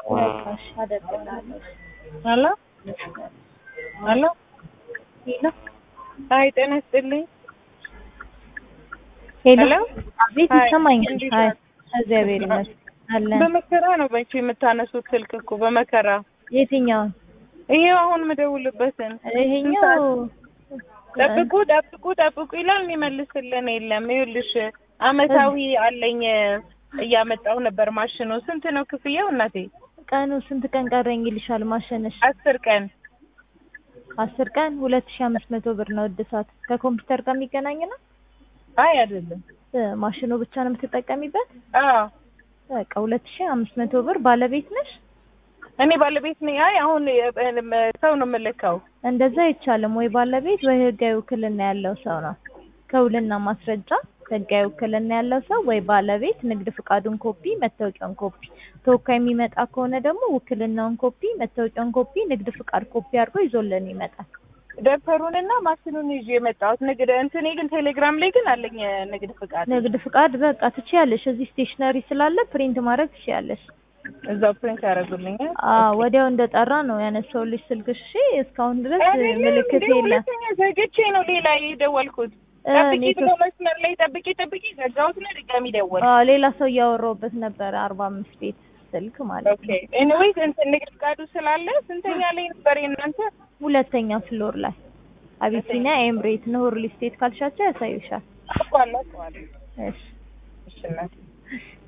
በቃ እሺ አደርግልሃለሁ። ሄሎ ሄሎ ሄሎ አይ ጤና ይስጥልኝ። ሄሎ ሄሎ አቤት አይ፣ ይሰማኛል። እንዴት አይ ናት? እግዚአብሔር ይመስገን አለን። በመከራ ነው በንቺ የምታነሱት ስልክ እኮ በመከራ የትኛውን? ይሄው አሁን የምደውልበትን ይሄኛው ጠብቁ ጠብቁ ጠብቁ ይላል የሚመልስልን የለም። ይኸውልሽ አመታዊ አለኝ እያመጣው ነበር ማሽኑ። ስንት ነው ክፍያው እናቴ? ቀኑ ስንት ቀን ቀረኝ ይልሻል ማሸነሽ? አስር ቀን አስር ቀን ሁለት ሺህ አምስት መቶ ብር ነው እድሳት። ከኮምፒውተር ጋር የሚገናኝ ነው። አይ አይደለም። እ ማሽኑ ብቻ ነው የምትጠቀሚበት። አዎ በቃ ሁለት ሺህ አምስት መቶ ብር ባለቤት ነሽ። እኔ ባለቤት ነኝ። አይ አሁን እ- ሰው ነው የምልከው። እንደዛ አይቻልም ወይ ባለቤት ወይ ህጋዊ ውክልና ያለው ሰው ነው። ከውልና ማስረጃ ህጋዊ ውክልና ያለው ሰው ወይ ባለቤት ንግድ ፍቃዱን ኮፒ፣ መታወቂያውን ኮፒ። ተወካይ የሚመጣ ከሆነ ደግሞ ውክልናውን ኮፒ፣ መታወቂያውን ኮፒ፣ ንግድ ፍቃድ ኮፒ አድርጎ ይዞልን ይመጣል። ደብተሩንና ማሽኑን ይዤ የመጣሁት ንግድ እንትኔ ግን ቴሌግራም ላይ ግን አለኝ ንግድ ፍቃድ ንግድ ፍቃድ በቃ ትችያለሽ። እዚህ ስቴሽነሪ ስላለ ፕሪንት ማድረግ ትችያለሽ። እዛው ፕሪንት ያደርጉልኛል። አዎ ወዲያው እንደጠራ ነው ያነሳውልሽ ስልክሽ። እሺ እስካሁን ድረስ አይደለም፣ ምልክት እንዴ የለም። ሁለተኛ ዘግቼ ነው ሌላ የደወልኩት። እ ጠብቂ ኔትወርክ- ብሎ መስመር ላይ ጠብቂ ጠብቂ ዘጋሁት ነው ድጋሚ ደወል አዎ ሌላ ሰው እያወራሁበት ነበረ። አርባ አምስት ቤት ስልክ ማለት ኦኬ ነው። ኤኒዌይስ እንትን ንግድ ፍቃዱ ስላለ ስንተኛ ላይ ነበር የእናንተ? ሁለተኛ ፍሎር ላይ አቢሲኒያ ኤምሬት ነው ሪል ስቴት ካልሻቸው ያሳዩሻል። አውቀዋለሁ አውቀዋለሁ። እሺ እሺ እናቴ